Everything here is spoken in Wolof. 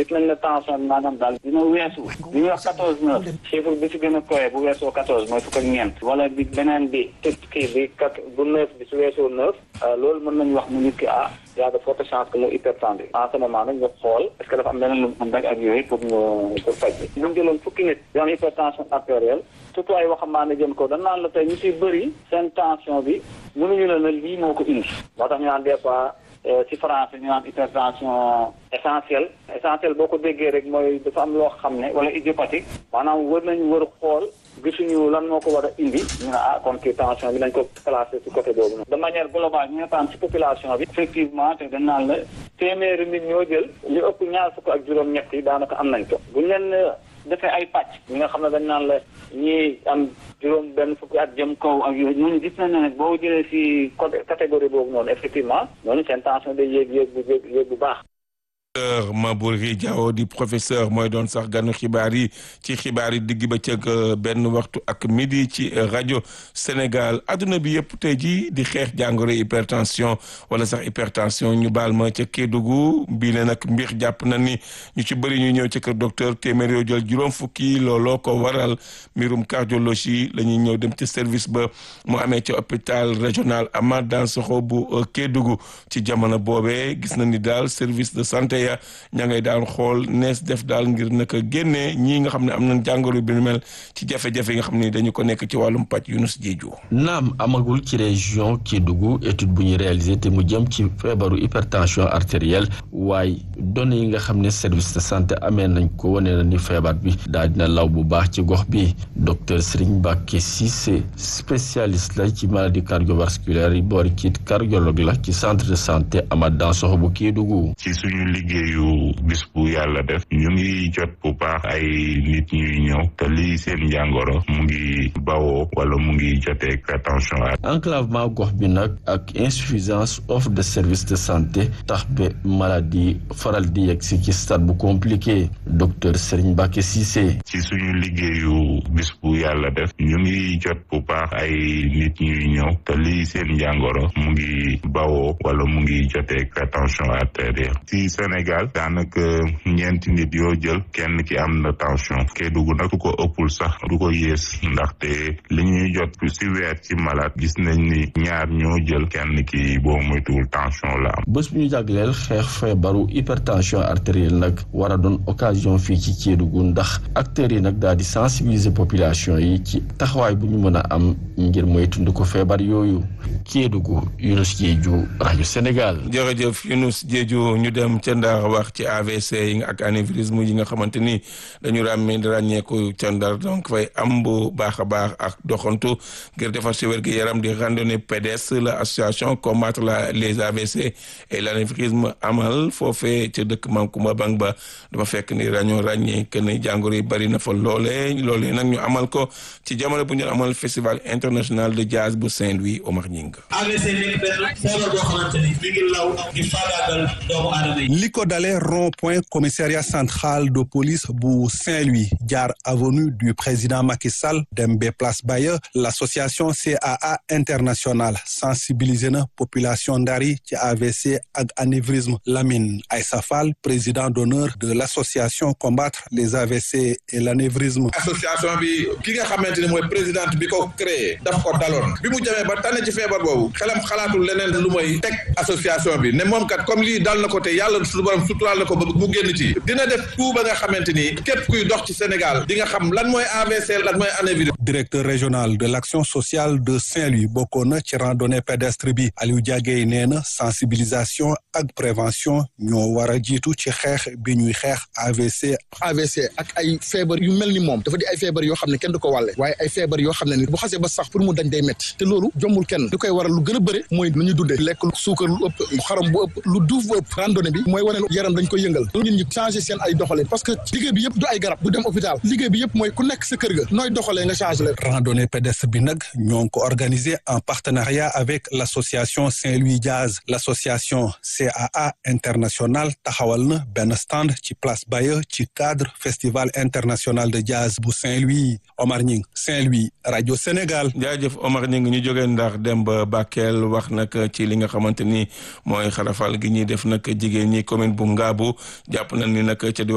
gis nañ ne tension bi maanaam daal dina weesu li ñuy wax quatorze neuf chiffre bi si gën a koyee bu weesoo quatorze mooy fukk ak ñeent wala bi beneen bi ci kii bi kat bu neuf bi su weesoo neuf loolu mën nañu wax mu nit ki ah y a de fortes chances que mu hypertendu en ce moment nag ñu xool est-ce que dafa am leneen lu mu rek ak yooyu pour ñu pour faj bi bu ñu jëloon fukki nit yoo am hypertension artérielle surtout ay waxambaane jëm ko dañ naan la tey ñu si bëri seen tension bi mënuñu la ne lii moo ko indi moo tax ñu naan des fois ci français ñu naan hypertension essentielle essentielle boo ko déggee rek mooy dafa am loo xam ne wala idiopathique maanaam wër nañu wër xool gisuñu lan moo ko war a indi ñu ne ah kon kii tension bi nañ ko classé ci côté boobu noonu de manière globale ñu ne tam ci population bi effectivement te dañ naan la téeméeri nit ñoo jël li ëpp ñaar fukk ak juróom-ñett yi daanaka am nañ ko bu ñu leen defee ay pàcc ñi nga xam ne dañ naan la ñii am juróom benn fukki at jëm kaw ak yooyu ñooñu gis nañ ne nag boo jëlee ci côté catégorie boobu noonu effectivement ñooñu seen tension day yéeg yéeg bu yéeg bu baax docteur Maboury Diaw di professeur mooy doon sax ganu xibaar yi ci xibaar yi digg bëccëg benn waxtu ak midi ci rajo Sénégal adduna bi yëpp tey jii di xeex jàngoro hypertension wala sax hypertension ñu baal ma ca Kédougou bii ne nag mbir jàpp na ni ñu ci bëri ñu ñëw ci kër docteur téeméer yoo jël juróom fukki looloo ko waral mbirum cardiologie la ñuy ñëw dem ci service ba mu amee ca hôpital régional Amath Dansokho bu Kédougou ci jamono boobee gis na ni daal service de santé ya ña ngay daan xool nees def daal ngir naka génnee ñii nga xam ne am nañ jàngoro bi nu mel ci jafe-jafe yi nga xam ne dañu ko nekk ci wàllum pàcc Yunus Jeeju naam amagul ci région Kédougou étude bu ñu réalisé te mu jëm ci feebaru hypertension artérielle waaye données yi nga xam ne service de santé amee nañ ko wane na ni feebar bi daal dina law bu baax ci gox bi docteur Serigne Mbacké Cissé spécialiste la ci maladie cardiovasculaire yi boori ci cardiologue la ci centre de santé Amath Dansokho bu Kédougou ci suñu liggéeyu bis bu yàlla def ñu ngi jot bu baax ay nit ñuy ñëw te lii seen njàngoro mu ngi bawoo wala mu ngi jotee hypertension enclavement gox bi nag ak insuffisance offre de service de santé tax ba maladie faral di yegg si ci stade bu compliqué docteur Serigne Mbacké Cissé ci suñu liggéeyu bis bu yàlla def ñu ngi jot bu baax ay nit ñuy ñëw te lii seen njàngoro mu ngi bawoo wala mu ngi jotee hypertension artérielle ci Sénégal daanaka ñeenti nit yoo jël kenn ki am na tension Kédougou nag du ko ëppul sax du ko yées ndaxte li ñuy jot ci weer ci malade gis nañ ni ñaar ñoo jël kenn ki boo moytuwul tension la am. bés bu ñu jagleel xeex feebaru hypertension artérielle nag war a doon occasion fii ci Kédougou ndax acteurs yi nag daal di sensibiliser population yi ci taxawaay bu ñu mën a am ngir moytundi ko feebar yooyu Kédougou Yunus Jeeju rajo Sénégal. jërëjëf Yunus Jeeju ñu dem ca Ndar wax ci AVC yi ak anévrisme yi nga xamante ni dañu ràmmee ràññeeku ca Ndar donc fay am bu baax a baax ak doxantu ngir defar si wér gi yaram di randonnée pédestre la association combattre la les AVC et l'anévrisme amal foofee ca dëkk Mankoumba Bang ba dafa fekk ni dañoo ràññee que ne jàngoro yi bari na fa loolee loolee nag ñu amal ko ci jamono bu ñu amal festival international de jazz bu Saint-Louis Omar Ñing AVC nekk benn feebar boo xamante ni mi ngi law di faagaagal doomu aadama yi. li ko dalee rond point commissariat central de police bu Saint-Louis jaar avenue du président Macky Sall dem ba place Baye l'association CAA internationale sensibiliser na population Ndar yi ci AVC ak anévrisme Lamine Aïssa Fall président d'honneur de l'association combattre les AVC et l'anévrisme. association bi ki nga xamante ni mooy présidente bi ko créé daf ko daloon bi mu jamee ba tane ci feebar boobu xelam xalaatul leneen lu mooy teg association bi ne moom kat comme lii dal na ko te yàlla suñu borom suturaal na ko ba mu génn ci dina def tout ba nga xamante ni képp kuy dox ci Sénégal di nga xam lan mooy AVC lan mooy anévrisme. directeur régional de l'action sociale de Saint-Louis bokkoon na ci randonnée pédestre bi Aliou Diagué nee na sensibilisation ak prévention ñoo war a jiitu ci xeex bi ñuy xeex AVC. AVC ak ay feebar yu mel ni moom dafa di ay feebar yoo xam ne kenn du ko wàlle waaye ay feebar yoo xam ne ni bu xasee ba sax pour mu dañ day métti te loolu jombul kenn lu koy waral lu gën a bëre mooy nu ñu dundee lekk lu suukar lu ëpp xaram bu ëpp lu duuf bu ëpp randonnée bi mooy wane yaram dañ koy yëngal nit ñi changer seen ay doxalin parce que liggéey bi yëpp du ay garab du dem hôpital liggéey bi yëpp mooy ku nekk sa kër ga nooy doxalee nga changer leen randonnée pédestre bi nag ñoo ngi ko organisé en partenariat avec l'association Saint-Louis Jazz l'association CAA international taxawal na benn stand ci place Baye ci cadre festival international de jazz bu Saint-Louis Omar Ñing Saint-Louis rajo Sénégal. jaajëf Omar Ñing ñu jógee ndax dem ba Bakel wax nag ci li nga xamante ni mooy xarafal gi ñuy def nag jigéen ñi commune bu Ngaabu jàpp nañ ni nag ca